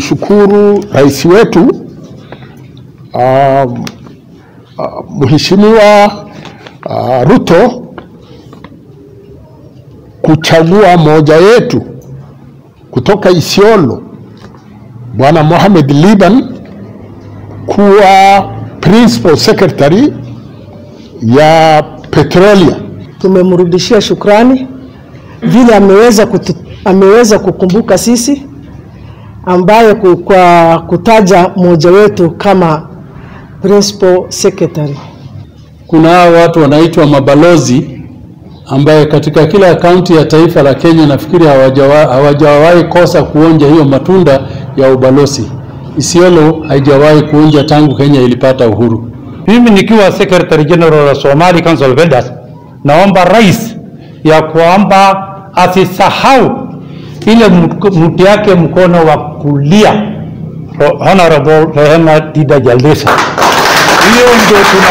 kumshukuru rais wetu uh, uh, Mheshimiwa uh, Ruto kuchagua moja yetu kutoka Isiolo Bwana Mohamed Liban kuwa principal secretary ya Petrolia. Tumemrudishia shukrani vile ameweza, kutu, ameweza kukumbuka sisi ambaye kwa kutaja mmoja wetu kama principal secretary. Kuna hao watu wanaitwa mabalozi ambaye katika kila kaunti ya taifa la Kenya nafikiri hawajawahi kosa kuonja hiyo matunda ya ubalozi. Isiolo haijawahi kuonja tangu Kenya ilipata uhuru. Mimi nikiwa Secretary General wa Somali Council of Elders, naomba rais ya kwamba asisahau ile mti yake mkono wa kulia Honorable Rehema Dida Jaldesa. Hiyo ndio tuna